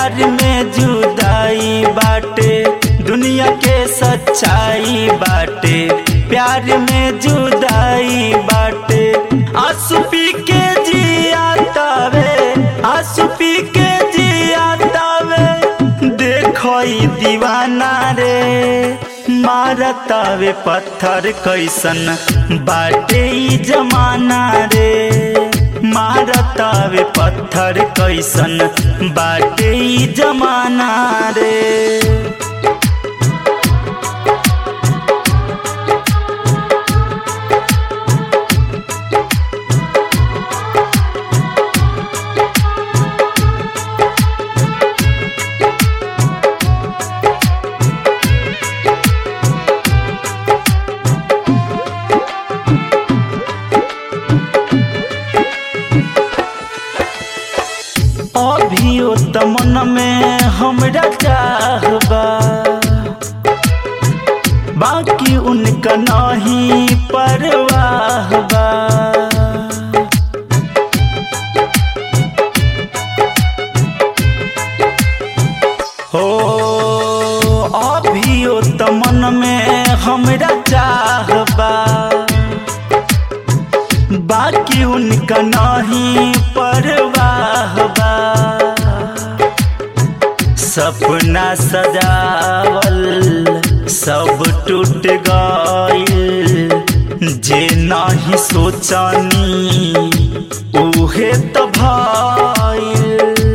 प्यार में जुदाई बाटे दुनिया के सच्चाई बाटे प्यार में जुदाई बाटे आंसू पी के जिया तावे आंसू पी के जिया तावे देखो ई दीवाना रे मारतावे पत्थर कैसन बाटे ई जमाना रे मारतावे पत्थर कैसन बाटे ई जमाना रे अभियो त मन में हमरा चाहबा बाकी उनका नहीं परवाह बा हो अभियो त मन में हमरा चाहबा बाकी उनका नहीं परवाह बा सपना सजावल सब टूट गइल जे नहीं सोचनी उहे त भइल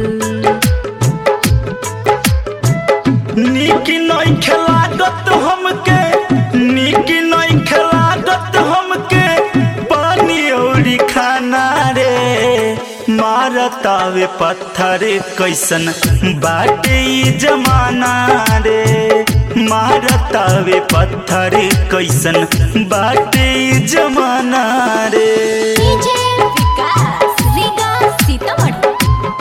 नीक नहीं खिलागत हमके नीक नहीं खिलागत हमके पानी औरी खाना रे मारतावे पत्थर कैसन बाटे ई जमाना रे मारतावे पत्थर कैसन बाटे ई जमाना रे डीजे विकास रीगा सीतामढ़ी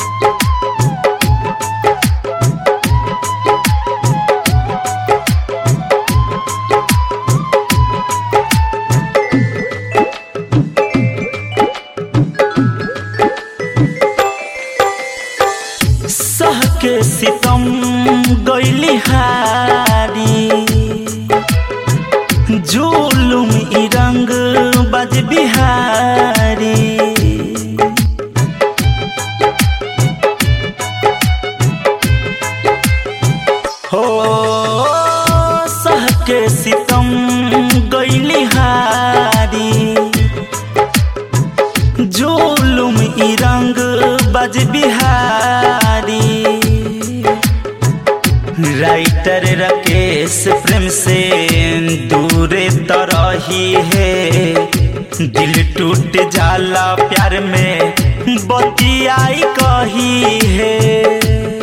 सह के सितम गैली हारी जुलुम ई रंग बज बिहारी हो सह के सितम गैली हारी जुलुम ई रंग बज बिहारी राइटर राकेश प्रेम से दूर तरही है दिल टूट जाला प्यार में बतियाई कही है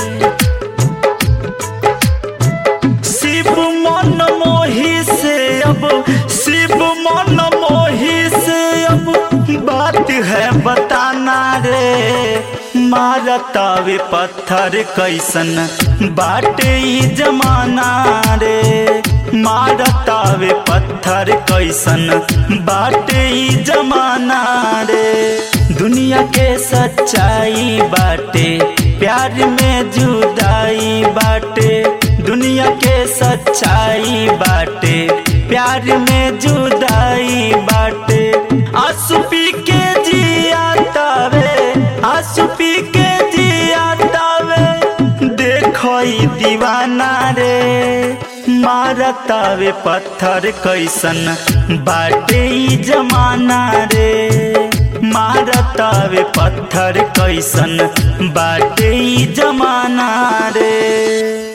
शिव मन मोही से अब शिव मन मोही से अब बात है बताना रे मारतावे पत्थर कैसन बाटे ई जमाना रे मारतावे पत्थर कैसन बाटे ई जमाना रे दुनिया के सच्चाई बाटे प्यार में जुदाई बाटे दुनिया के सच्चाई बाटे प्यार में जुदाई बाटे आंसू पी के जिया तावे आंसू पी के जिया तावे देखो ई दीवाना रे मारतावे पत्थर कैसन बाटे ई जमाना रे मारतावे पत्थर कैसन बाटे ई जमाना रे